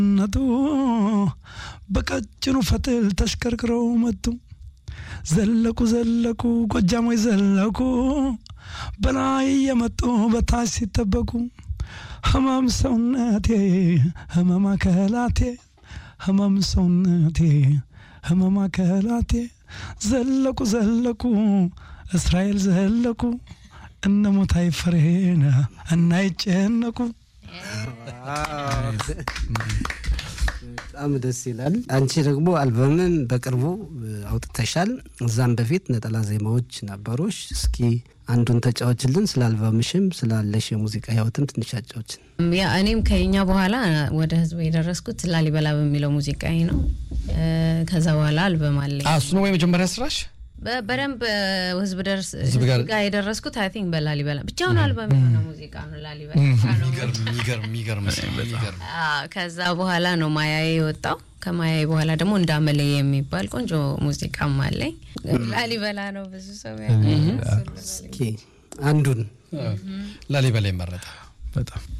ነቱ በቀጭኑ ፈትል ተሽከርክረው መጡ። ዘለቁ ዘለቁ ጎጃሞች ዘለቁ በላይ የመጡ በታች ሲጠበቁ ህመም ሰውነቴ ህመም አካላቴ ህመም ሰውነቴ ህመም አካላቴ ዘለቁ ዘለቁ እስራኤል ዘለቁ እነ ሞታይ ፍሬን እናይጨነቁ በጣም ደስ ይላል። አንቺ ደግሞ አልበምን በቅርቡ አውጥተሻል። እዛም በፊት ነጠላ ዜማዎች ነበሩሽ። እስኪ አንዱን ተጫዎችልን፣ ስለ አልበምሽም ስላለሽ የሙዚቃ ህይወትም ትንሽ አጫዎችን። ያ እኔም ከኛ በኋላ ወደ ህዝቡ የደረስኩት ላሊበላ በሚለው ሙዚቃዬ ነው። ከዛ በኋላ አልበም አለኝ። እሱ ነው ወይ መጀመሪያ ስራሽ? በ- በደንብ ህዝብ ደርስ ህዝብ ጋር- ህዝብ ጋር የደረስኩት አይ ቲንክ በላሊበላ ብቻውን አልበም የሆነ ሙዚቃ ነው ላሊበላ ነው። የሚገርም የሚገርም የሚገርም የሚገርም አዎ፣ ከዛ በኋላ ነው ማያዬ የወጣው። ከማያዬ በኋላ ደግሞ እንዳመለ የሚባል ቆንጆ ሙዚቃም አለኝ። ላሊበላ ነው ብዙ ሰው ያውቃል። እስኪ አንዱን ላሊበላ ይመረጣል። በጣም